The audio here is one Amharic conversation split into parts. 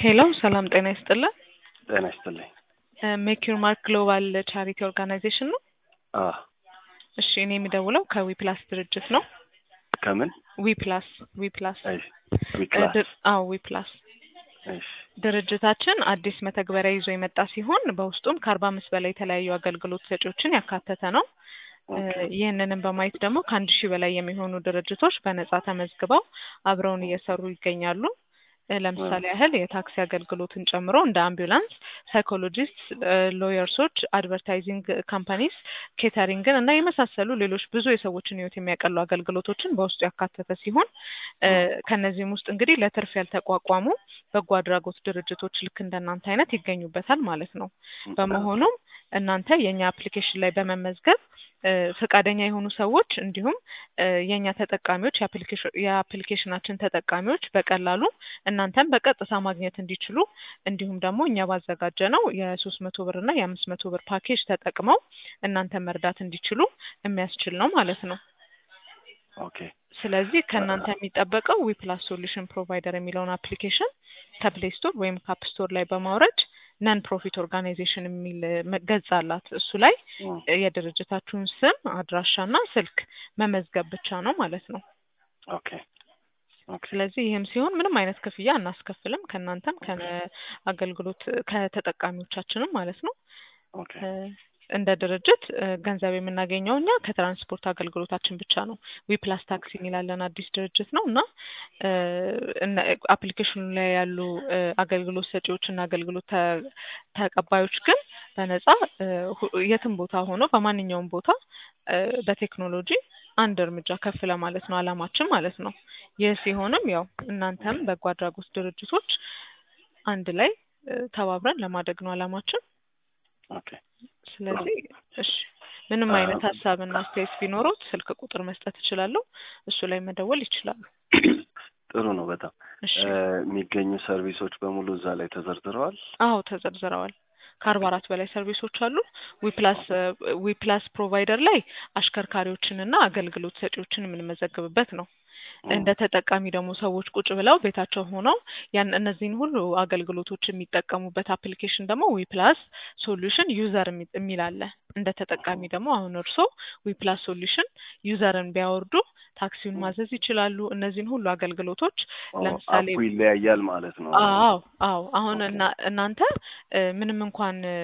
ሄሎ ሰላም ጤና ይስጥልን። ጤና ይስጥልኝ። ሜክ ዩር ማርክ ግሎባል ቻሪቲ ኦርጋናይዜሽን ነው። አ እሺ እኔ የሚደውለው ከዊፕላስ ድርጅት ነው። ከምን? ዊፕላስ ዊፕላስ እሺ ዊክላስ። ድር- አዎ ዊፕላስ እሺ ድርጅታችን አዲስ መተግበሪያ ይዞ የመጣ ሲሆን በውስጡም ከአርባ አምስት በላይ የተለያዩ አገልግሎት ሰጪዎችን ያካተተ ነው። እ ኦኬ ይህንንም በማየት ደግሞ ከአንድ ሺህ በላይ የሚሆኑ ድርጅቶች በነጻ ተመዝግበው አብረውን እየሰሩ ይገኛሉ። እ ለምሳሌ ያህል የታክሲ አገልግሎትን ጨምሮ እንደ አምቡላንስ፣ ሳይኮሎጂስት፣ ሎየርሶች፣ አድቨርታይዚንግ ካምፓኒስ፣ ኬተሪንግን እና የመሳሰሉ ሌሎች ብዙ የሰዎችን ሕይወት የሚያቀሉ አገልግሎቶችን በውስጡ ያካተተ ሲሆን እ ከእነዚህም ውስጥ እንግዲህ ለትርፍ ያልተቋቋሙ በጎ አድራጎት ድርጅቶች ልክ እንደናንተ አይነት ይገኙበታል ማለት ነው። በመሆኑም እናንተ የእኛ አፕሊኬሽን ላይ በመመዝገብ እ ፈቃደኛ የሆኑ ሰዎች እንዲሁም እ የእኛ ተጠቃሚዎች የአፕሊኬሽን የአፕሊኬሽናችን ተጠቃሚዎች በቀላሉ እናንተን በቀጥታ ማግኘት እንዲችሉ እንዲሁም ደግሞ እኛ ባዘጋጀ ነው የሶስት መቶ ብር እና የአምስት መቶ ብር ፓኬጅ ተጠቅመው እናንተን መርዳት እንዲችሉ የሚያስችል ነው ማለት ነው። ኦኬ ስለዚህ ከእናንተ የሚጠበቀው ዊፕላስ ሶሉሽን ፕሮቫይደር የሚለውን አፕሊኬሽን ከፕሌይ ስቶር ወይም ካፕ ስቶር ላይ በማውረድ ነን ፕሮፊት ኦርጋናይዜሽን የሚል መ- ገጽ አላት። እሱ ላይ እም፣ የድርጅታችሁን ስም አድራሻና ስልክ መመዝገብ ብቻ ነው ማለት ነው። ኦኬ ኦኬ ስለዚህ ይህም ሲሆን ምንም አይነት ክፍያ አናስከፍልም ከእናንተም ከአገልግሎት ከተጠቃሚዎቻችንም ማለት ነው። ኦኬ እ እንደ ድርጅት እ ገንዘብ የምናገኘው እኛ ከትራንስፖርት አገልግሎታችን ብቻ ነው። ዊፕላስ ታክሲ የሚላለን አዲስ ድርጅት ነው እና እ እነ አፕሊኬሽኑ ላይ ያሉ እ አገልግሎት ሰጪዎች እና አገልግሎት ተ- ተቀባዮች ግን በነጻ እ ሁ- የትም ቦታ ሆኖ በማንኛውም ቦታ እ በቴክኖሎጂ አንድ እርምጃ ከፍ ለማለት ነው አላማችን ማለት ነው። ይህ ሲሆንም ያው እናንተም በጎ አድራጎት ድርጅቶች አንድ ላይ እ ተባብረን ለማደግ ነው አላማችን። ኦኬ ስለዚህ እሺ ምንም አ- አይነት ሀሳብና አስተያየት ቢኖሩት ስልክ ቁጥር መስጠት እችላለሁ። እሱ ላይ መደወል ይችላሉ። ጥሩ ነው በጣም እሺ እ የሚገኙ ሰርቪሶች በሙሉ እዛ ላይ ተዘርዝረዋል። አዎ ተዘርዝረዋል። ከአርባ አራት በላይ ሰርቪሶች አሉ። ዊፕላስ ዊፕላስ ፕሮቫይደር ላይ አሽከርካሪዎችንና አገልግሎት ሰጪዎችን የምንመዘግብበት ነው። እንደ ተጠቃሚ ደግሞ ሰዎች ቁጭ ብለው ቤታቸው ሆነው ያን እነዚህን ሁሉ አገልግሎቶች የሚጠቀሙበት አፕሊኬሽን ደግሞ ዊፕላስ ሶሉሽን ዩዘር የሚ- የሚል አለ። እንደ ተጠቃሚ ደግሞ አሁን እርስዎ ዊፕላስ ሶሉሽን ዩዘርን ቢያወርዱ ታክሲውን ማዘዝ ይችላሉ። እነዚህን ሁሉ አገልግሎቶች ኦ፣ ለምሳሌ አፑ ይለያያል ማለት ነው። አዎ አዎ አሁን ኦኬ። እና እናንተ እ ምንም እንኳን እ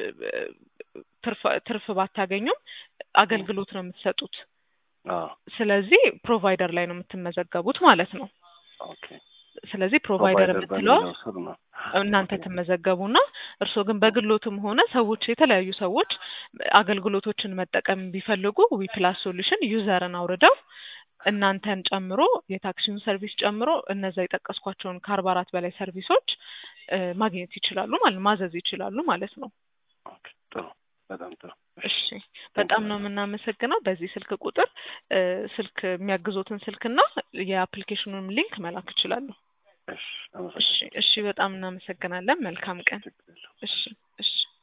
ትርፍ ትርፍ ባታገኙም አገልግሎት ነው የምትሰጡት። አዎ ስለዚህ ፕሮቫይደር ላይ ነው የምትመዘገቡት ማለት ነው። ኦኬ ስለዚህ ፕሮቫይደር ፕሮቫይደር የምትለዋ በሚለው ስር ነው። እናንተ ኦኬ። ትመዘገቡና እርስዎ ግን በግሎትም ሆነ ሰዎች የተለያዩ ሰዎች አገልግሎቶችን መጠቀም ቢፈልጉ ዊፕላስ ሶሉሽን ዩዘርን አውርደው እናንተን ጨምሮ የታክሲውን ሰርቪስ ጨምሮ እነዛ የጠቀስኳቸውን ከአርባ አራት በላይ ሰርቪሶች እ ማግኘት ይችላሉ ማለት ማዘዝ ይችላሉ ማለት ነው። ኦኬ ጥሩ በጣም ጥሩ። እሺ በጣም ነው የምናመሰግነው። በዚህ ስልክ ቁጥር እ ስልክ የሚያግዞትን ስልክና የአፕሊኬሽኑንም ሊንክ መላክ ይችላሉ። እሺ እሺ አመሰግናለሁ። እሺ በጣም እናመሰግናለን። መልካም ቀን። ችግር የለውም። እሺ እሺ